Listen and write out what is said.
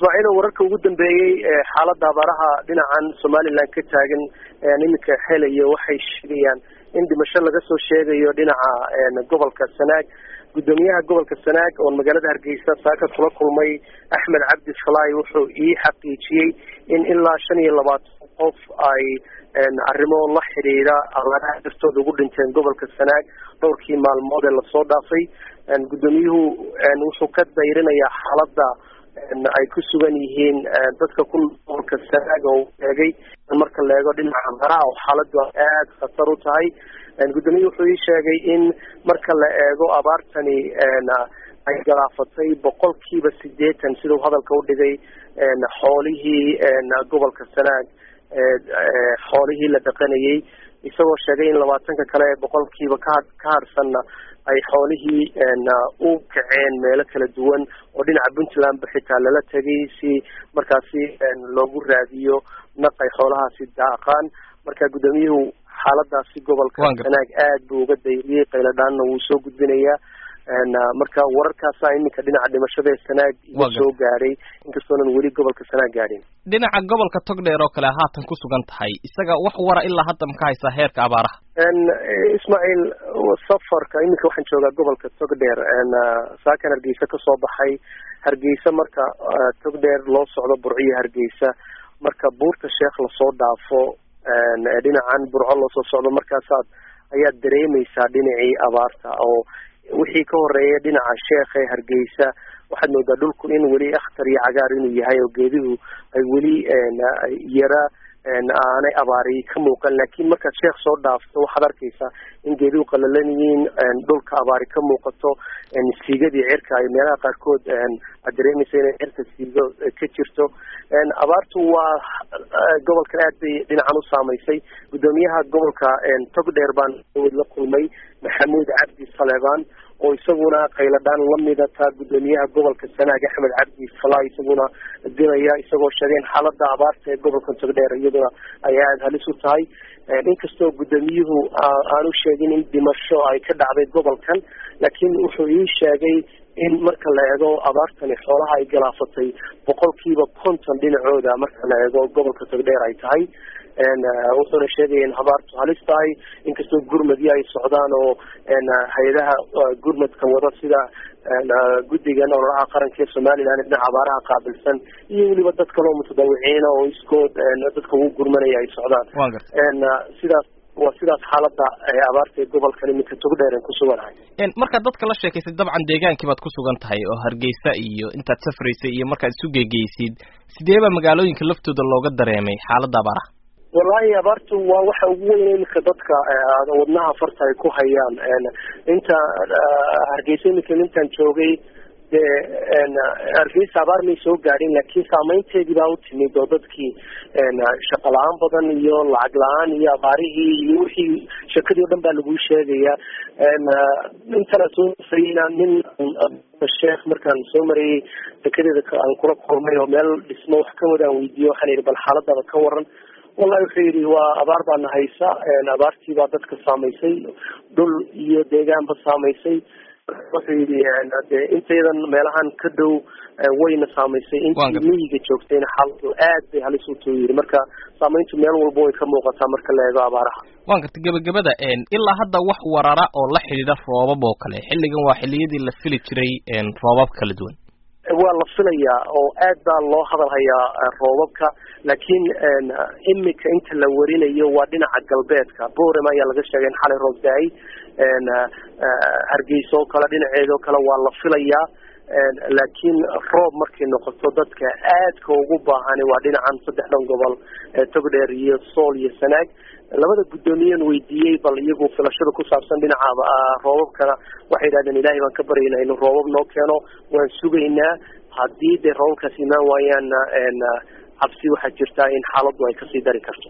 ismaaciilo wararka ugu dambeeyey xaaladda abaaraha dhinacan somaliland ka taagan iminka helayo waxay sheegayaan in dhimasho laga soo sheegayo dhinaca gobolka sanaag guddoomiyaha gobolka sanaag oo magaalada hargeysa saaka kula kulmay axmed cabdi falaay wuxuu ii xaqiijiyey in ilaa shan iyo labaatan qof ay arrimo la xidhiidha abaaraha dartooda ugu dhinteen gobolka sanaag dhowrkii maalmood ee lasoo dhaafay guddoomiyuhu wuxuu ka dayrinayaa xaaladda ay ku sugan yihiin dadka ku gobolka sanaag oo eegay marka la eego dhinaca abaaraha oo xaaladdu aad khatar u tahay guddoomiyuhu wuxuu ii sheegay in marka la eego abaartani ay galaafatay boqolkiiba sideetan siduu hadalka udhigay xoolihii gobolka sanaag xoolihii la dhaqanayay isagoo sheegay in labaatanka kale ee boqolkiiba ka ka harsanna ay xoolihii u kaceen meelo kala duwan oo dhinaca puntlandba xitaa lala tegay si markaasi loogu raadiyo naq ay xoolahaasi daaqaan marka guddoomiyuhu xaaladaasi gobolka sanaag aad buu uga dayriyey qayladhaanna wuu soo gudbinayaa marka wararkaasa iminka dhinaca dhimashada ee sanaag iga soo gaadhay inkastoonan weli gobolka sanaag gaadhin dhinaca gobolka togdheer oo kale haatan ku sugan tahay isaga wax wara ilaa hadda ma ka haysaa heerka abaaraha ismaaciil safarka iminka waxaan joogaa gobolka togdheer saakan hargeysa kasoo baxay hargeysa marka togdheer loo socdo burciyo hargeysa marka buurta sheekh lasoo dhaafo dhinacan burco loosoo socdo markaasaad ayaad dareemeysaa dhinacii abaarta oo wixii ka horeeya dhinaca sheekh ee hargeysa waxaad moodaa dhulku in weli akhtar iyo cagaar inuu yahay oo geeduhu ay weli yara aanay abaari ka muuqan laakiin markaad sheekh soo dhaafto waxaad arkaysaa in geeduhu qalalan yihiin dhulka abaari ka muuqato siigadii cirka ay meelaha qaarkood aad dareemaysa inay cirka siigo ka jirto abaartu waa gobolkan aad bay dhinacan u saamaysay guddoomiyaha gobolka togdheer baan la kulmay maxamuud cabdi saleebaan oo isaguna qayladhaan lamida taa guddoomiyaha gobolka sanaag axmed cabdi falaay isaguna diraya isagoo sheegeen xaalada abaarta ee gobolka togdheer iyaduna ay aada halis u tahay inkastoo guddoomiyuhu aanu sheegin in dhimasho ay ka dhacday gobolkan laakiin wuxuu ii sheegay in marka la eego abaartani xoolaha ay galaafatay boqolkiiba konton dhinacooda marka la eego gobolka togdheer ay tahay wuxuuna sheegaya in abaartu halis tahay inkastoo gurmadyo ay socdaan oo hay-adaha gurmadka wada sida guddigan ololaha qaranka ee somaliland dhinaca abaaraha qaabilsan iyo weliba dad kaloo mutadawiciina oo iskood dadka ugu gurmanaya ay socdaan sidaas waa sidaas xaalada abaarta ee gobolkan iminka togdheer aan ku suganahay markaad dadka la sheekaysay dabcan deegaankii baad ku sugan tahay oo hargeysa iyo intaad safraysay iyo markaad isu geegeysid sidee baa magaalooyinka laftooda looga dareemay xaaladda abaaraha wallahi abaartu waa waxa ugu weyn iminka dadka wadnaha farta ay ku hayaan inta hargeysa iminka intaan joogay dee hargeysa abaar may soo gaadhin laakiin saameynteedii baa u timid oo dadkii shaqo la-aan badan iyo lacag la-aan iyo abaarihii iyo wixii shakadii o dhan baa laguu sheegaya intana soo sayna nin sheekh markaan soo marayay dekedeeda aan kula kulmay oo meel dhismo wax ka wadaan weydiiye waxaan yidhi bal xaaladaba ka waran wallahi wuxuu yidhi waa abaar baana haysa abaartii baa dadka saamaysay dhul iyo deegaanba saamaysay wuxuu yidhi de intaydan meelahan ka dhow wayna saamaysay intii miyiga joogtayna xaaladu aad bay halis u tuu yidhi marka saamayntu meel walba way ka muuqataa marka la eego abaaraha waan garta gebagabada ilaa hadda wax warara oo la xidhiidha roobab oo kale xilligan waa xilliyadii la fili jiray roobab kala duwan waa la filayaa oo aad baa loo hadal hayaa roobabka laakiin imika inta la warinayo waa dhinaca galbeedka borem ayaa laga sheegay in xalay roob da-ay hargeysa oo kale dhinaceeda oo kale waa la filayaa laakiin roob markay noqoto dadka aadka ugu baahani waa dhinacan saddexdan gobol togdheer iyo sool iyo sanaag labada guddoomiyen weydiiyey bal iyagu filashada ku saabsan dhinaca roobabkana waxay yidhahdeen ilaahay baan ka baryaynaa inuu roobab noo keeno waan sugaynaa haddii dee roobabkaas imaan waayaanna cabsi waxaa jirtaa in xaaladdu ay kasii dari karto